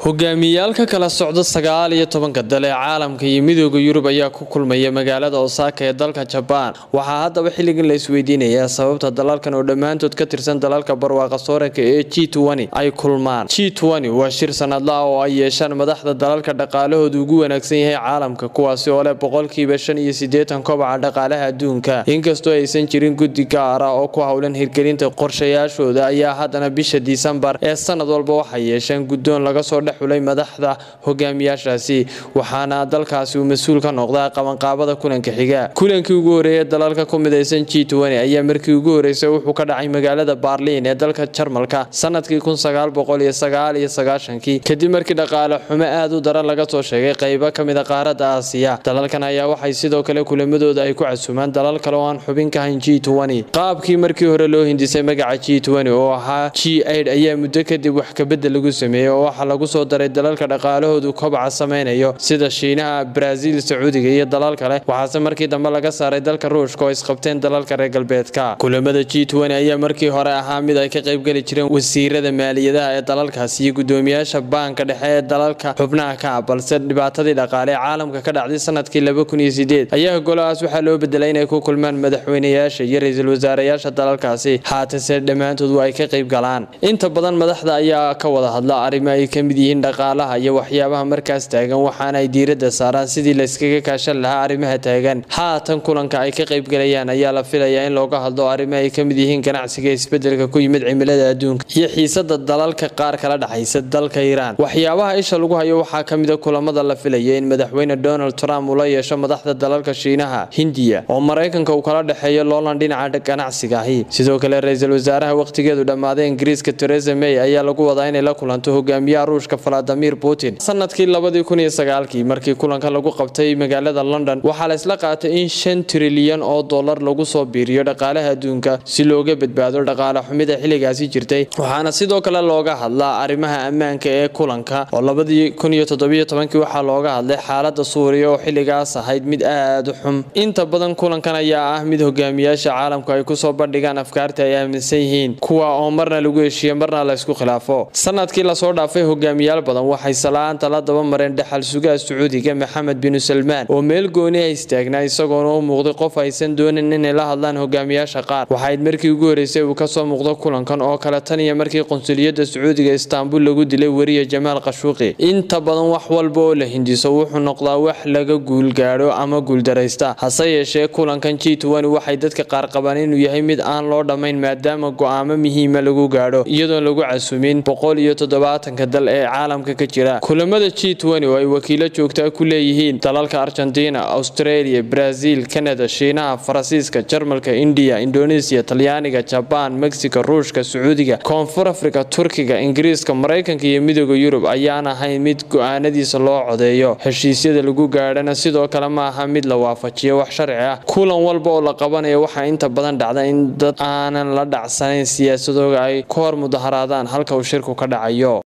hogaamiyayaal ka kala socda sagaal iyo tobanka dal ee caalamka iyo midooda yurub ayaa ku kulmaya magaalada osaaka ee dalka jabaan waxaa haddaba xilligan la isweydiinayaa sababta dalalkan oo dhammaantood ka tirsan dalalka barwaaqa sooranka ee g ay kulmaan g waa shir sanadla ah oo ay yeeshaan madaxda dalalka dhaqaalahooda ugu wanaagsan yahay caalamka kuwaasi oo leh boqolkiiba shan iyo sideetan kobaca dhaqaalaha adduunka inkastoo aysan jirin guddi gaar ah oo ku howlan hirgelinta qorshayaashooda ayaa haddana bisha disembar ee sanad walba waxay yeesheen guddoon laga soo xulay madaxda hogaamiyaashaasi waxaana dalkaasi uu mas-uul ka noqdaa qabanqaabada kulanka xiga kulankii ugu horeeyay dalalka ku midaysan g ayaa markii ugu horeysay wuxuu ka dhacay magaalada baarliin ee dalka jarmalka sanadkii kadib markii dhaqaale xumo aad u daran laga soo sheegay qaybo kamida qaarada aasiya dalalkan ayaa waxay sidoo kale kulamadooda ay ku casuumaan dalal kale oo aan xubin ka hayn g qaabkii markii hore loo hindisay magaca g oo ahaa g ayaa muddo kadib wax kabedel lagu sameeyey oo waxaa lagu soo daray dalalka dhaqaalahoodu kobaca samaynayo sida shiinaha baraaziil sacuudiga iyo dalal kale waxaase markii dambe laga saaray dalka ruushka oo isqabteen dalalka reer galbeedka kulamada g ayaa markii hore ahaa mid ay ka qaybgeli jireen wasiirada maaliyadaha ee dalalkaasi iyo gudoomiyaasha baanka dhexe ee dalalka xubnaha ka ah balse dhibaatadii dhaqaale ee caalamka ka dhacday sanadkii ayaa golahaas waxaa loo bedelay inay ku kulmaan madaxweynayaasha iyo ra-iisul wasaarayaasha dalalkaasi haatase dhammaantood waa ay ka qayb galaan inta badan madaxda ayaa ka wada hadla arrimo ay ka mid yihiin dhaqaalaha iyo waxyaabaha markaas taagan waxaana ay diiradda saaraan sidii layskaga kaashan lahaa arrimaha taagan haatan kulanka ay ka qaybgalayaan ayaa la filayaa in looga hadlo arrimo ay ka mid yihiin ganacsiga isbedelka ku yimid cimilada adduunka iyo xiisada dalalka qaar kala dhexaysa dalka iiraan waxyaabaha isha lagu hayo waxaa ka mida kulamada la filaya in madaxweyne donald trump uu la yeesho madaxda dalalka shiinaha hindiya oo maraykanka uu kala dhexeeyo loolan dhinaca ganacsiga ahi sidoo kale ra-iisul wasaaraha wakhtigeedu dhammaaday ingiriiska teresa may ayaa lagu wadaa inay la kulanto hogaamiyaha ruushka valadimir putin sanadkii labadii kun iyo sagaalkii markii kulanka lagu qabtay magaalada london waxaa la isla qaatay in shan trilyan oo dollar lagu soo biiriyo dhaqaalaha adduunka si looga badbaado dhaqaale xumida xilligaasi jirtay waxaana sidoo kale looga hadlaa arrimaha ammaanka ee kulanka oo labadii kun iyo toddobiyo tobankii waxaa looga hadlay xaalada suuriya oo xilligaas ahayd mid aad u xum inta badan kulankan ayaa ah mid hogaamiyaasha caalamku ay kusoo bandhigaan afkaarta ay aaminsan yihiin kuwa oo marna lagu heshiiyo marna la ysku khilaafo sanadkii lasoo dhaafay hogaamiyaal badan waxay salaanta la daba mareen dhaxal sugaha sacuudiga maxamed binu salmaan oo meel gooni ah istaagnaa isagoona u muuqday qof aysan doonin inay la hadlaan hogaamiyaasha qaar waxayd markii ugu horeysay uu kasoo muuqdo kulankan oo kale tan iyo markii qunsuliyadda sacuudiga istaanbul lagu dilay weriye jamaal qashuuqi inta badan wax walba oo la hindiso wuxuu noqdaa wax laga guulgaadho ama guuldaraysta hase yeeshee kulankan g waxay dadka qaar qabaan inuu yahay mid aan loo dhammayn maadaama go-aamo muhiima lagu gaadho iyadoon lagu casuumin boqol iyo toddobaatanka dal ee caalamka ka jira kulamada g oo ay wakiilo joogtaa ku leeyihiin dalalka argentina australia brazil canada shiinaha faransiiska jarmalka indiya indonesia talyaaniga jabaan mexico ruushka sacuudiga koonfur afrika turkiga ingiriiska maraykanka iyo midooda yurub ayaan ahayn mid go-aanadiisa loo codeeyo heshiisyada lagu gaadhana sidoo kale ma aha mid la waafajiyo wax sharci ah kulan walba oo la qabanayo waxaa inta badan dhacda in dad aanan la dhacsanayn siyaasadooga ay ka hor mudaharaadaan halka uu shirku ka dhacayo